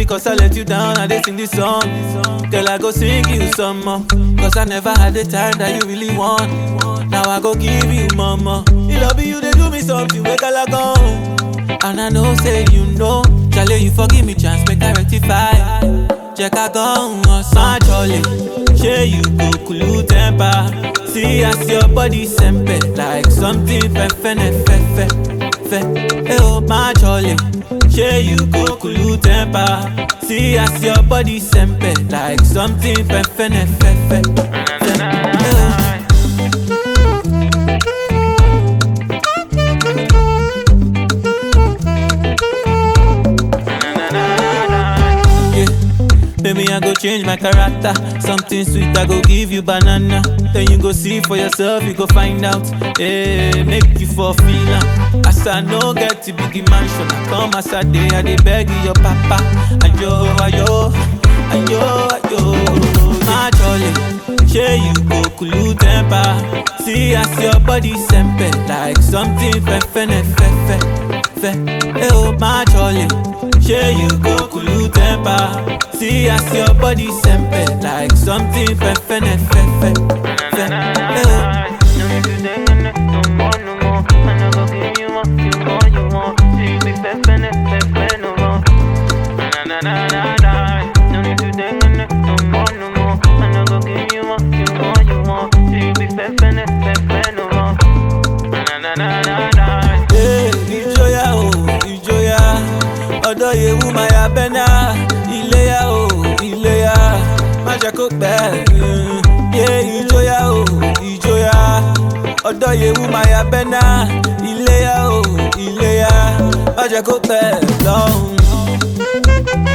cause I let you down, I did sing this song. Girl, I go sing you some more. Cause I never had the time that you really want. Now I go give you mama. You love you, they do me something, wake I go. And I know, say you know. Charlie, you forgive me, chance, make I rectify. Check I go on, son, Charlie. Share you go cool temper. See as your body sempe like something fefene fefe fe. Hey oh my Charlie. Share you go cool temper. See as your body sempe like something fefene fefe fe. Hey, oh. Yeah. Maybe I go change my character. Something sweet, I go give you banana. Then you go see for yourself, you go find out. Yeah, make you for feel am. As I no get to big mansion, I come as I day, I dey beg you, your papa. Ayo, ayo, ayo, ayo. My jolly, share you go cool temper. See as your body sempe like something fefene fefe fe. Hey oh my jolly, share you go cool temper. See as your body sempe like something fefene fefe fe. Hey oh. Hey, ìjọyà o ìjọyà ọ̀dọ̀ yewu maya bẹ́nà iléyà o iléyà má jẹ́ kó pẹ́. Yé ìjọyà o ìjọyà ọ̀dọ̀ yewu maya bẹ́nà iléyà o iléyà má jẹ́ kó pẹ́ lọ́hùn.